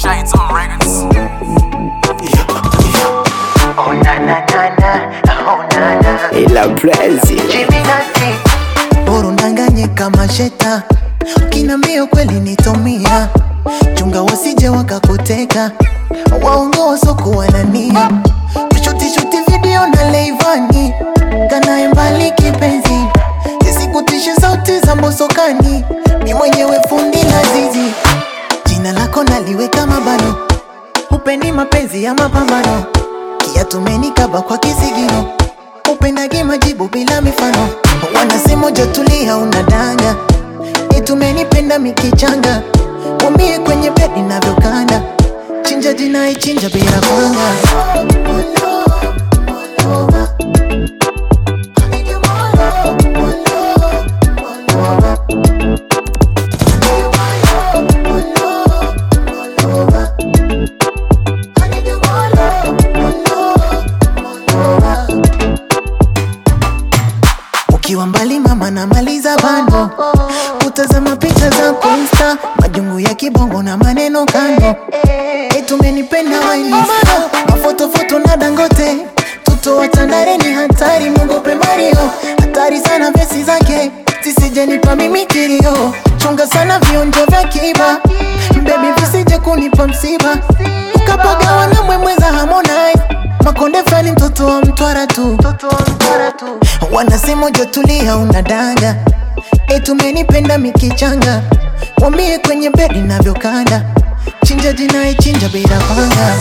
Shades on records. Oh na na na na, oh na na. ila Brazil Jiminati. bora undanganye kama sheta ukinambia kweli nitomia chunga wasije wakakuteka waongo wasokuwa na nia kushutishuti video na leivani kanaye mbali kipenzi isikutishe sauti za mbosokani mi mwenyewe fundi la zizi jina lako naliweka mabano upeni mapenzi ya mapambano kiatumenikaba kwa kisigino upendagi majibu bila mifano wanasema jatulia unadanga itumenipenda mikichanga wambie kwenye bedi navyokanda chinja jinai chinja bila kwanga ukiwa mbali mama namaliza bando kutazama picha za insta majungu ya kibongo na maneno kando etumenipenda wainista mafotofoto na dangote tuto watandare ni hatari mungope mario hatari sana vesi zake zisijenipa mimi kilio chunga sana vionjo vya kiba bebi visije kunipa msiba ukapagawa na mwemweza harmonize makonde fali mtoto wa mtwara tu wanasema jotulia unadanga etumenipenda mikichanga wambie kwenye bedi navyokanda chinja jinae chinja bila panga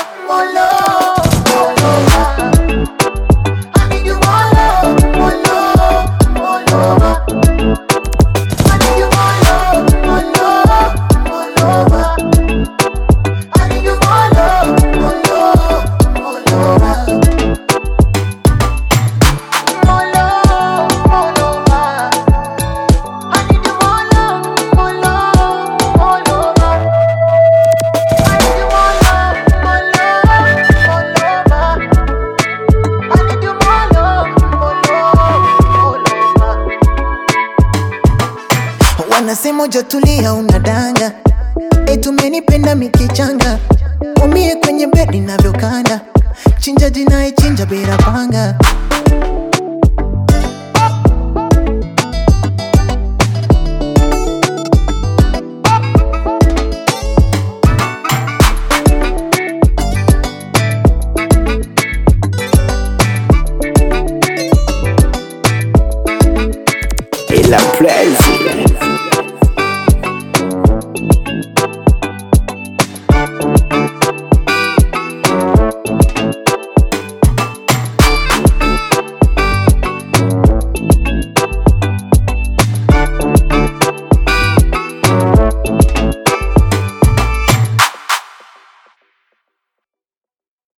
wanasema jatulia unadanga etumenipenda mikichanga wambie kwenye bedi navyokanda chinja jinae chinja bila panga